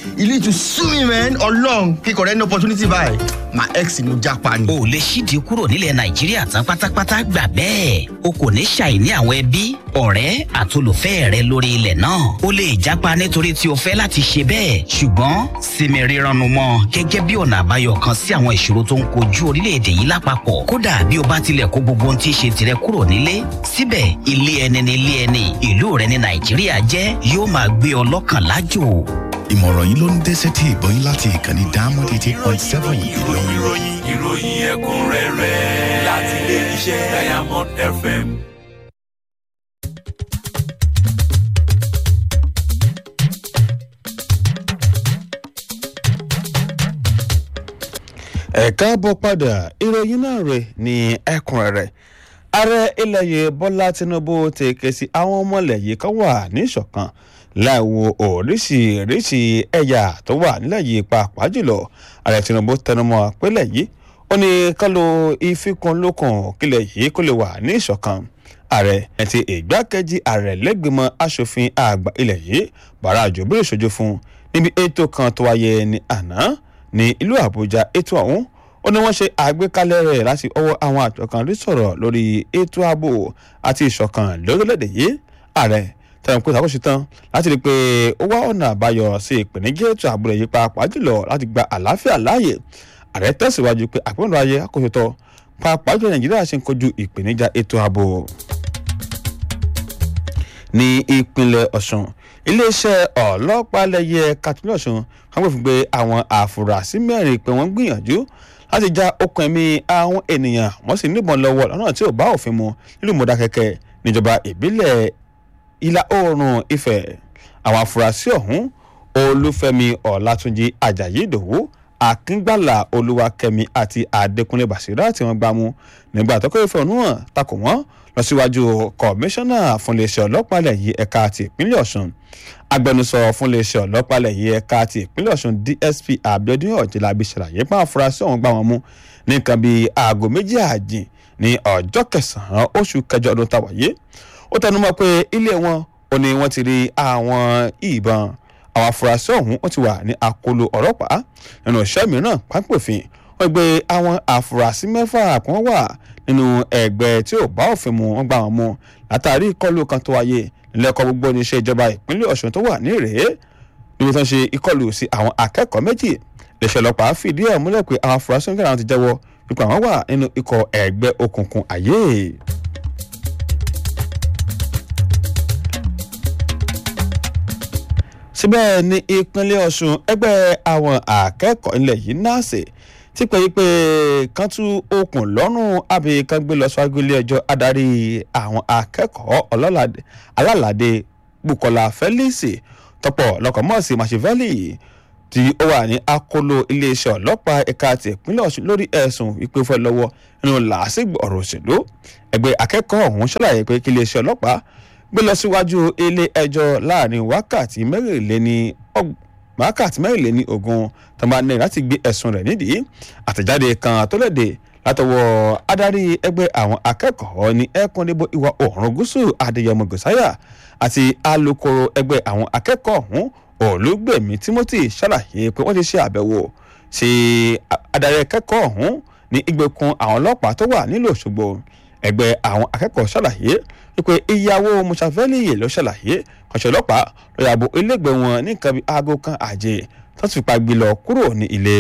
you need to sue me man ọlọ́run kíkọ̀ rẹ ní opportunity báyìí my ex ni mo japa ni. o lè ṣídìí kúrò nílẹ̀ nàìjíríà tán pátápátá gbà bẹ́ẹ̀ o kò ní ṣàìní àwọn ẹbí ọ̀rẹ́ àtolùfẹ́ rẹ lórí ilẹ̀ náà o lè jápa nítorí tí o fẹ́ láti ṣe bẹ́ẹ̀ ṣùgbọ́n sinmi rírannu mọ́ gẹ́gẹ́ bí ọ̀nà àbáyọ kan sí àwọn ìṣòro tó ń kojú orílẹ̀-èdè yìí lápapọ̀ kódà bí o bá tilẹ̀ kó gbogbo ohun tí í ṣe tirẹ̀ kúrò nílé síbẹ̀ ilé ẹni ní ilé ẹni ìlú rẹ ní nàìjíríà jẹ́ yóò máa gbé ọ lọ́kàn lájò ìmọ̀ràn yìí ló ń dé sétí ìgbọ́ yín láti ìkànnì diamond eighty point seven ìlọrin. ìròyìn ìròyìn ẹ̀kúnrẹ́rẹ́ láti ilé iṣẹ́ diamond fm. ẹ káàbọ̀ padà ìròyìn náà rẹ̀ ní ẹ̀kúnrẹ́rẹ́ ààrẹ ilẹ̀ yìí bọ́lá tinubu ti ké sí àwọn ọmọlẹ̀ yìí kan wà ní ìṣọ̀kan láìwo oríṣiríṣi ẹ̀yà tó wà nílẹ̀ yìí pàápàá jùlọ ààrẹ tinubu tẹnumọ́ pélẹ̀ yìí ó ní kálo ìfikùnlukùn kílẹ̀ yìí kó lè wà ní ìṣọ̀kan ààrẹ àti ìgbákejì ààrẹ lẹ́gbẹ̀mọ asòfin àgbà ilẹ̀ yìí bàrà àjòbí ìṣojú fún níbi ètò kan tó wáyé ní àná ní ìlú àbújá ètò ọ̀hún ó ní wọ́n ṣe àgbékalẹ̀ rẹ̀ láti ọwọ́ àwọn àjọ kan rí sọ̀rọ̀ lórí ètò ààbò àti ìṣọ̀kan lórílẹ̀‐èdè yìí ààrẹ tẹ̀wọ̀n pé ìṣàkóso tán láti rí i pé ó wá ọ̀nà àbáyọ sí ìpèníjà ètò ààbò rẹ̀ yìí pàápàá jùlọ láti gba àlàáfíà láàyè ààrẹ tẹ̀síwájú pé àpẹẹrẹ ayé àkóso tọ́ pàápàá jùlọ nàìjíríà ṣe ń kojú ìpèníjà ètò ààbò ní ìpínlẹ̀ ọ̀sùn iléeṣẹ́ ọlọ́pàá lẹ́yẹ katsina ọ̀sùn wọ́n gbé fún pé àwọn àfúrásì mẹ́rin pé wọ́n gbìyànjú láti já okùn ẹ̀mí àwọn ènìyàn wọ́n sì níbọn lọ́wọ́ lọ́nà tí ò bá òfin mu nílùú mọ̀dákẹ́kẹ́ níjọba ìbílẹ̀ ìlà oòrùn ifẹ̀ àwọn àfúrásì ọ̀hún olúfẹ́mi ọ̀làtúnjì ajayi ìdòwú akíngbàlà olúwakẹ́mi àti adékúnlé bàṣírà tí wọ́n gbá mú nígbà tó kọ́ ìfẹ́ ọ̀nù hàn takò wọ́n lọ síwájú kọmíṣánná fún iléeṣẹ́ ọlọ́pàá ilẹ̀ yìí ẹ̀ka ti ìpínlẹ̀ ọ̀sùn agbẹnusọ fún iléeṣẹ́ ọlọ́pàá ilẹ̀ yìí ẹ̀ka ti ìpínlẹ̀ ọ̀sùn dsp abiodun ọ̀jẹ̀lábí ṣàlàyé pé àfúrásì ọ̀hún gbá wọn mú ní nǹkan bíi aago méjì àjìn ní ọjọ́ kẹsàn-án oṣù kẹjọ ọdún tàwáyé ó tẹnumọ́ pé ilé wọn ò ní wọ́n ti rí àwọn ìbọn àwọn afurasí ọ̀hún ó ti wà ní àkóló ọlọ́pàá nínú iṣẹ́ mìíràn pápẹ́òfin wọ́n gbé àwọn afurasí mẹ́fà kan wà nínú ẹgbẹ́ tí ò bá òfin mu wọ́n gbà wọ́n mú látàrí ìkọlù kan tó wáyé nílẹ̀kọ́ gbogbo oníṣẹ́ ìjọba ìpínlẹ̀ ọ̀ṣun tó wà ní ìrèé níbi tó ń ṣe ìkọlù sí àwọn akẹ́kọ̀ọ́ méjì iléeṣẹ́ ọlọ́pàá fìdí ẹ̀ múlẹ̀ pé àwọn afurasí ń gbàdán ti jẹ́wọ́ wípé àwọn wà nínú ikọ̀ ẹgbẹ́ òkùnkùn ayé. síbẹ̀ ní ìpínlẹ̀ ọ̀ṣun ẹgbẹ́ àwọn akẹ́kọ̀ọ́ ilẹ̀ yìí náàsì ti pè é pé kán tú okùn lọ́rùn àbí kán gbé lọ síwájú ilé ẹjọ́ adarí àwọn akẹ́kọ̀ọ́ alálàdé bukola felix tọpọ̀ lọkọ̀mọ́sí machiavelli tí ó wà ní akóló iléeṣẹ́ ọlọ́pàá ẹ̀ka ti ìpínlẹ̀ ọ̀ṣun lórí ẹ̀sùn ìpè fẹ́ lọ́wọ́ nínú làásìgbò ọ̀rọ̀ òṣèlú ẹgbẹ́ akẹ́kọ̀ọ́ ọ̀hún ṣàlàyé pé kí iléeṣẹ́ ọlọ́pàá gbé lọ síwájú ilé ẹjọ́ láàrin wákàtí mẹ́rìnléní wákàtí mẹ́rìnléní ogún tó máa ní láti gbé ẹ̀sùn rẹ̀ nídìí àtẹ̀jáde kan tó léde látọwọ́ adarí ẹgbẹ́ àwọn akẹ́kọ̀ọ́ ní ẹkùn níbo ìwà oòrùn gúúsù adéyẹmọ gòsáyà àti alūkkóró ẹgbẹ́ àwọn akẹ́kọ̀ọ́ ọ̀hún olùgbèmí timothy ṣàlàyé pé wọ́n ti ṣe àbẹ̀wò sí adarí akẹ́kọ̀ọ́ ọ̀hún ní ìgbèkùn àwọn ọlọ́pàá tó wà nílùú òṣogbo ẹgbẹ́ àwọn akẹ́kọ̀ọ́ ṣàlàyé wípé ìyàwó musafẹ́lì ló ṣàlàyé kọ̀ṣẹ́ ọlọ́pàá ló yàbò ilégbèé wọn ní nǹkan bíi aago kan àjẹ tó ti fipá gbé lọ kúrò ní ilé.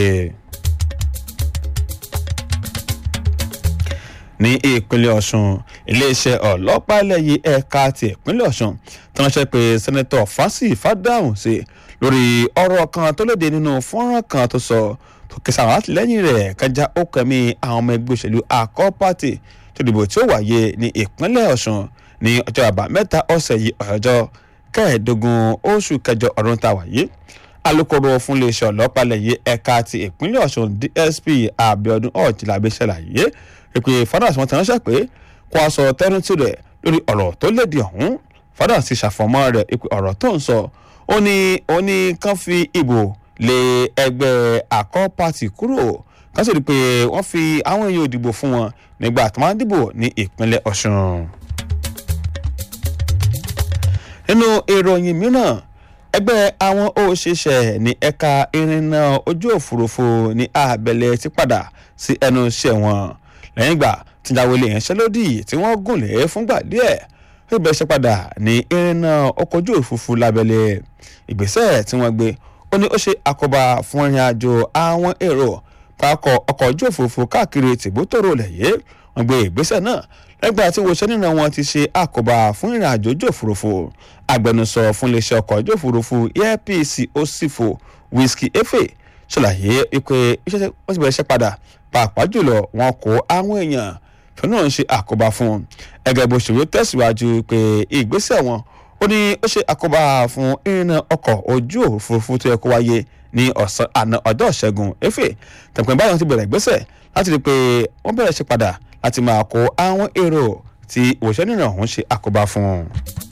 ní ìpínlẹ̀ ọ̀sùn iléeṣẹ́ ọlọ́pàá lẹ́yìn ẹ̀ka ti ìpínlẹ̀ ọ̀sùn tí wọ́n ṣe pé sẹ́nẹ́tọ̀ fásì fàdáhùn sí lórí ọ̀rọ̀ kan tó léde nínú fọ́nrán kan tó sọ tó kẹsà àwọn àtìlẹ́yìn rẹ̀ kájà ó kẹ́mi àwọn ọmọ ẹgbẹ́ òṣèlú àkọ́ pàtì tó dìbò tí ó wáyé ní ìpínlẹ̀ ọ̀sùn ní ọjọ́ àbámẹ́ta ọ̀sẹ̀ yìí ọjọ́ kẹẹ̀ẹ́dógún oṣù kẹjọ ọdún tá a wáyé alūkkóró fún iléeṣẹ́ ọlọ́pàá lẹ́yìn ẹ̀ka ti ìpínlẹ̀ ọ̀sùn dsp abiodun ọ̀jìlábí ṣàlàyé pé fadas wọn ti ránṣẹ́ pé kó a sọ tẹ́rùntì rẹ̀ lórí ọ̀rọ̀ tó lédi ọ̀hún fadas ti ṣàfọ̀mọ́ rẹ̀ pé ọ̀rọ̀ tó ń sọ ó ní ó ní kán fi ìbò lé ẹgbẹ́ àkọ́ pàtì kúrò kán sì rí i pé wọ́n fi àwọn èèyàn òdìbò fún wọn nígbà tó máa ń dìbò ní ìpínlẹ̀ ọ̀sùn. nínú ìròyìn mìíràn ẹgbẹ́ àwọn òṣìṣẹ́ ní ẹ̀ka ìrìnnà ojú òfurufú ní abẹ́lẹ̀ ti padà sí ẹnu iṣẹ́ wọn lẹ́yìn ìgbà tíjáwé lè yanṣẹ́lódì tí wọ́n gùn lé fúngbà díẹ̀ ó bẹ̀rẹ̀ ṣe padà ní ìrìnnà ọkọ̀ ojú òfurufú lábẹ́lẹ̀ ìgbésẹ̀ tí wọ́n gbé ó ní ó ṣe àkóbá fún ìrìn àjò àwọn èrò pákọ̀ ọkọ̀ ojú òfurufú káàkiri tìbútòrò lẹ̀yẹ́ wọ́n gbé ìgbésẹ̀ náà lẹ́gbàá tí wòṣẹ́ nínú wọn ti ṣe àkóbá fún ìrìn àjò ojú òfurufú agbẹnusọ fún iléeṣẹ́ ọkọ̀ ojú òfurufú airpeace osifo whisky efe ṣàlàyé pé iṣẹ́ tí wọ́n ti bẹ̀rẹ̀ ṣe padà pàápàá jùlọ wọn kó àwọn èèyàn fún náà ń ṣe àkóbá fún ẹgẹ bó ṣòro tẹ̀síwájú pé ìgbésẹ̀ wọn ó ní ó ṣe àkóbá fún ìrìnà ọkọ̀ ojú òfurufú tó yẹ kó wáyé ní ọ̀sán àná ọjọ́ ìṣẹ́gun efe tẹ̀pẹ́ báyọ̀ ti bẹ̀rẹ̀ ìgbésẹ̀ láti rí i pé wọ́n bẹ̀rẹ̀ ṣe padà láti máa kó àwọn èrò tí òṣèlú náà ń ṣe àkóbá fún un.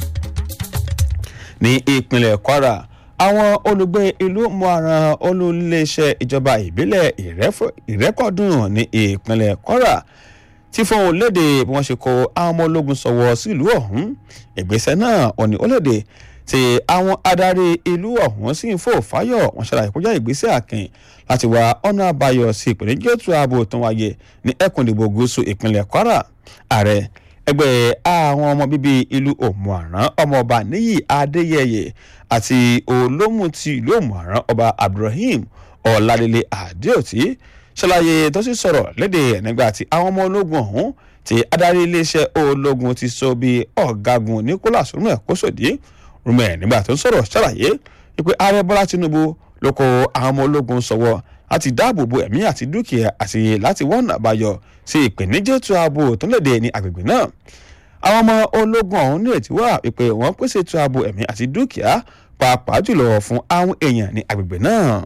ní ìpínlẹ̀ kwara àwọn olùgbé ìlú muaran olùléeṣẹ́ ìjọba ìbílẹ̀ ìrẹ́kọ̀dùn ní ìpínlẹ̀ kwara ti fóun léde bí wọ́n ṣe kó àwọn ọmọ ológun sọ̀wọ́ sílùú ọ̀hún ìgbésẹ̀ náà òní ó léde tí àwọn adarí ìlú ọ̀hún sì ń fò fáyọ̀ wọ́n ṣàlàyé kọjá ìgbésẹ̀ àkìn láti wá ọ̀nà àbáyọ sí ìpèníjà ètò ààbò tó wáyé ní ẹkùn ìdìbò gúúsù ìpínlẹ̀ kwara ààrẹ ẹgbẹ́ àwọn ọmọ bíbí ìlú òmùaran ọmọọba níyì adéyẹyẹ àti olómù ti ìlú òmùaran ọba abdulrahim ọ̀làdélé àdéòtí ṣàlàyé tó sì sọ̀rọ̀ léde nígbà tí àwọn ọmọ ológun ọ̀hún ti adarí iléeṣẹ́ ológun ti sọ bí ọ̀gágun nicholas rumẹ̀ kósòdì rumẹ̀ nígbà tó ń sọ̀rọ̀ ṣàlàyé wípé ààrẹ bọ́lá tinubu ló kó àwọn ọmọ ológun sọ̀wọ́ láti dáàbò bo ẹ̀mí àti dúkìá àti láti wọ́nà àbáyọ sí ìpèníjà ètò ààbò tó léde ní agbègbè náà àwọn ọmọ ológun ọ̀hún ní ètí wà wípé wọ́n pèsè ètò ààbò ẹ̀mí àti dúkìá pàápàá jùlọ fún àwọn èèyàn ní agbègbè náà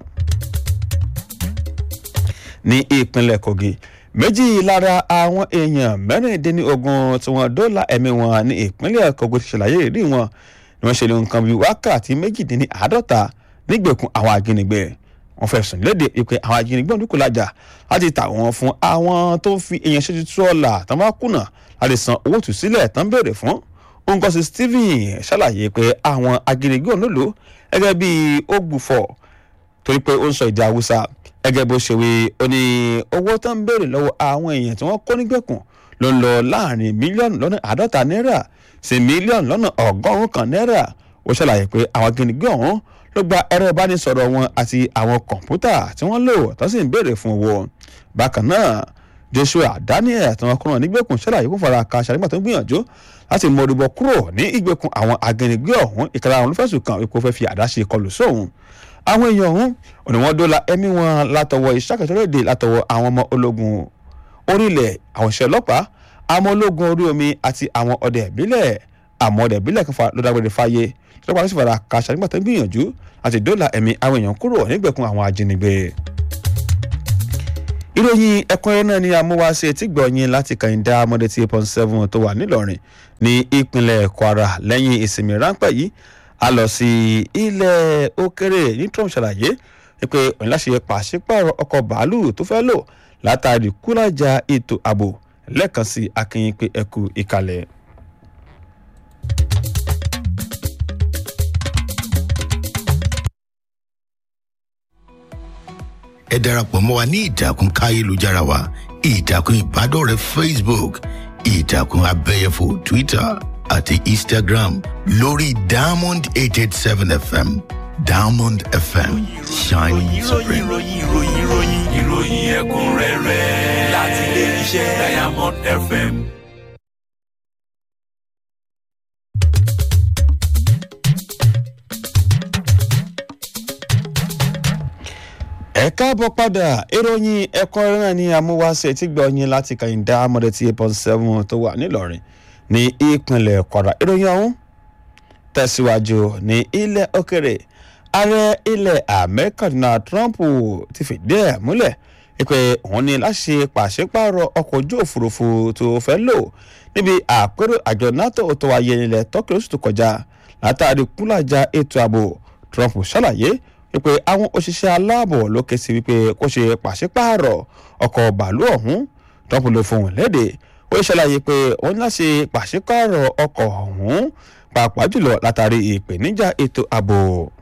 ní ìpínlẹ̀ kogi méjì lára àwọn èèyàn mẹ́rìndínlógún tí wọ́n dóòlà ẹ̀mí wọn ní ìpínlẹ̀ kogi ti ṣàlàyé ìrírí wọn ni wọ́n ṣe lè nǹkan bíi wákàtí méjìdínláàádọ́ta nígbèkùn àwọn ajínigbé wọ́n fẹ̀sùn léde pé àwọn ajínigbé ọdún lájà láti tà wọ́n fún àwọn tó ń fi èèyàn ṣètò tú ọ̀la tán bá kùnà láti san owó tù sílẹ̀ tán béèrè fún òǹkọ́sí stephen ṣàlàyé pé àwọn ajínigbé ọ̀hún lò gẹ́gẹ́ bíi ó gbùfọ̀ torí pé ó ń sọ èdè haúsá gẹ́gẹ́ bó ṣe wí ó ní owó tó ń béèrè lọ́wọ́ àwọn èèyàn tí wọ́n kó nígbèkùn ló ń lọ láàrin mílíọ̀nù lọ́nà àádọ́ta náírà sí mílíọ̀nù lọ́nà ọgọ́rùn-ún kan náírà ó ṣàlàyé pé àwọn ajínigbé ọ̀hún ló gba ẹ̀rọ ìbánisọ̀rọ̀ wọn àti àwọn kọ̀ǹpútà tí wọ́n lò tó sì ń béèrè fún owó bákan náà joshua daniel tí wọ́n kúrò nígbèkùn ṣàlàyé kó fara ka ṣàlùmọ̀ tó ń gbìyànjú láti mọ orúbọ kúrò ní ìgbèkùn àwọn ajínigbé ọ̀hún ìkàrà àwọn olùfẹ̀sùn kan ipò fẹ́ fi àdá ṣe kọlù sóhun àwọn èèyàn ọ̀hún òní wọ́n dóla ẹ̀mí wọn látọwọ́ ìṣàkẹ́tọ̀rẹ́dẹ̀ látọwọ́ àwọn ọmọ ológun orílẹ̀ àwọn ìṣẹ́ ọlọ́pàá àwọn ológun orí omi àti àwọn ọdẹ ìbílẹ̀ àwọn ọdẹ ìbílẹ̀ kan ló dágbére fáyé lọ́pàá ló sì fara kàṣà nígbà tó ń gbìyànjú láti dóla ẹ̀mí àwọn èèyàn kúrò nígbèkùn àwọn ajínigbé. ìròyìn ẹ̀kúnrẹ́rẹ́ náà ni amúwáṣe tí gbọ̀nyìn láti kàyíndá amọ̀dé tí eight seven tó wà nílọrin ní ìpínlẹ̀ kwara lẹ́yìn ìsinmi ráńpẹ́ yìí a lọ sí ilẹ̀ òkèrè ní trump ṣàlàyé pé òun láṣẹ pàṣípààrọ̀ ọkọ̀ bàálù tó fẹ́ lò látàrí kúlájà ètò ààbò lẹ́ẹ̀kan sí akínyìn pé ẹkú ìkàlẹ̀. ẹ darapọ̀ mọ́ wa ní ìtàkùn káyélujára wa ìtàkùn ìbádọ́rẹ̀ẹ́ facebook ìtàkùn abẹ́yẹfò twitter àti instagram lórí diamond eight eight seven fm diamond fm shining ìròyìn supreme. ìròyìn ìròyìn ìròyìn ìròyìn ẹ̀kúnrẹ́rẹ́ láti ilé iṣẹ́ diamond fm. ẹ káàbọ̀ padà ìròyìn ẹ̀kọ́ náà ní amúwáṣe tí gbọ̀nyìn láti kàyíndá amọ̀dé tí eight point seven tó wà nílọrin ní ìpínlẹ̀ kwara ìròyìn ọ̀hún tẹ̀síwájú ní ilẹ̀ òkèrè ààrẹ ilẹ̀ amẹ́ríkà donald trump ti fìdí ẹ̀ múlẹ̀ pé òun ní láti ṣe pàṣípààrọ̀ ọkọ̀ ojú òfurufú tó fẹ́ lò níbi àpérò àjọ nato tó wáyé nílẹ̀ tọ́kì lóṣù tó kọjá látàrí kúlàjà ètò ààbò trump ṣàlàyé wípé àwọn òṣìṣẹ́ aláàbò ló ké sí wípé kó ṣe pàṣípààrọ̀ ọkọ̀ bàálù ọ̀hún trump ló fohùn léde ó ṣàlàyé pé ó ní láti pàṣípààrọ̀ ọkọ̀ ọ̀hún pàápàá jùlọ látàrí ìpèníjà ètò ààbò